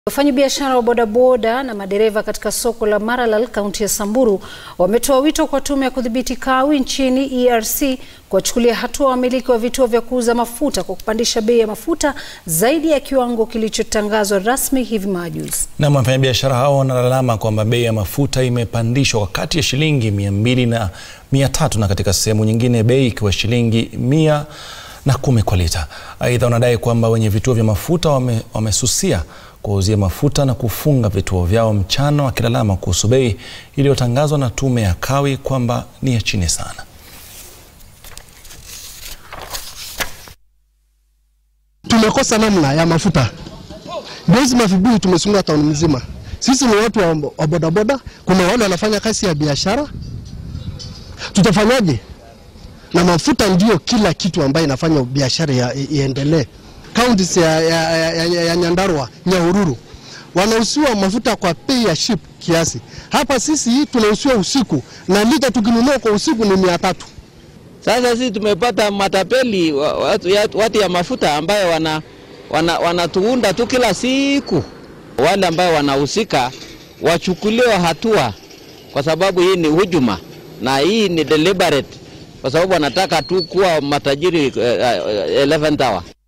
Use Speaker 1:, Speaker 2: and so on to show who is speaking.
Speaker 1: Wafanyabiashara wa bodaboda na madereva katika soko la Maralal kaunti ya Samburu wametoa wito kwa tume ya kudhibiti kawi nchini ERC kuwachukulia hatua wamiliki wa vituo vya kuuza mafuta kwa kupandisha bei ya mafuta zaidi ya kiwango kilichotangazwa rasmi hivi majuzi.
Speaker 2: Na wafanyabiashara hao wanalalama kwamba bei ya mafuta imepandishwa kwa kati ya shilingi mia mbili na mia tatu na katika sehemu nyingine bei ikiwa shilingi mia na kumi kwa lita. Aidha, wanadai kwamba wenye vituo vya mafuta wame, wamesusia kuwauzia mafuta na kufunga vituo vyao mchana, wakilalama kuhusu bei iliyotangazwa na tume ya kawi kwamba ni ya chini sana.
Speaker 3: Tumekosa namna ya mafuta, dozi mavibuyu tumesunga tauni mzima. Sisi ni watu wa, wa bodaboda, kuna wale wanafanya kazi ya biashara, tutafanyaje? Na mafuta ndio kila kitu ambayo inafanya biashara iendelee. Kaunti ya, ya, ya, ya, ya Nyandarua, Nyahururu wanauziwa mafuta kwa bei ya ship kiasi. Hapa sisi tunauziwa usiku na lita tukinunua kwa usiku ni mia tatu.
Speaker 4: Sasa sisi tumepata matapeli watu, watu ya mafuta ambayo wana, wana, wanatuunda tu kila siku. Wale ambao wanahusika wachukuliwe hatua, kwa sababu hii ni hujuma na hii ni deliberate, kwa sababu wanataka tu kuwa matajiri uh, uh, 11th hour.